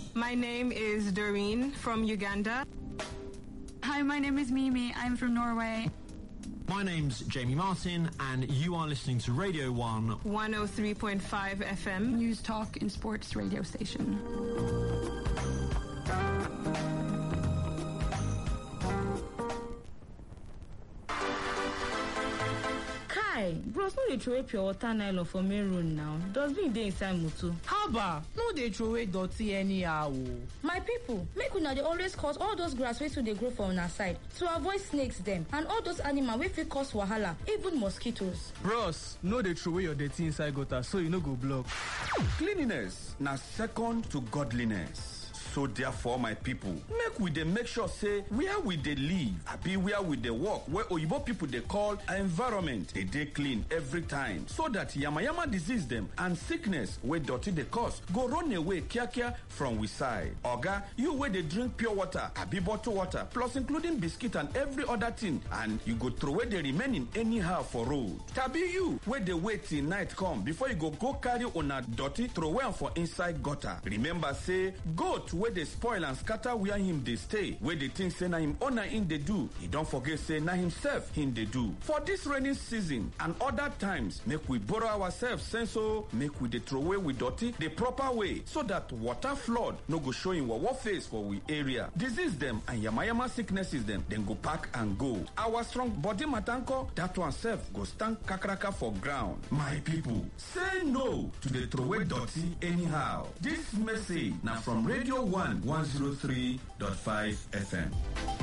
My name is Doreen from Uganda. Hi, my name is Mimi. I'm from Norway. My name's Jamie Martin, and you are listening to Radio 1 103.5 FM. News Talk and Sports radio station. Kai, bros no dey throway pure water nylon for main road now. Dustbin dey inside motor. haba no dey throway dirty anyhow o. my people make una dey always cut all those grass wey too dey grow for una side to avoid snakes dem and all those animal wey fit cause wahala even mosquitoes. bros no dey throway your dirty inside gutter so e no go block. Cleanliness na second to godliness. So therefore, my people, make we dey make sure say where we dey live, abi where we dey work, where oyibo people dey call environment, dey dey clean every time, so that yamayama disease dem and sickness wey dirty dey cause go run away kiakia from we side. Oga, you wey dey drink pure water, abi bottled water, plus including biscuit and every other thing, and you go throway the remaining anyhow for road. Tabi you wey dey wait till night come before you go go carry una dirty throway am for inside gutter. Remember say goat wey dey spoil and scatter where him dey stay wey dey think say na him owner him dey do e don forget say na himself him dey do for dis rainy season and other times make we borrow ourselves sense o make we dey throway we dirty the proper way so that water flood no go show him wawa face for we area disease dem and yamayama sicknesses dem dem go pack and go our strong body matanko that one sef go stand kakaraka for ground my people say no to dey throway dirty anyhow dis message na from radio 1 103.5 FM.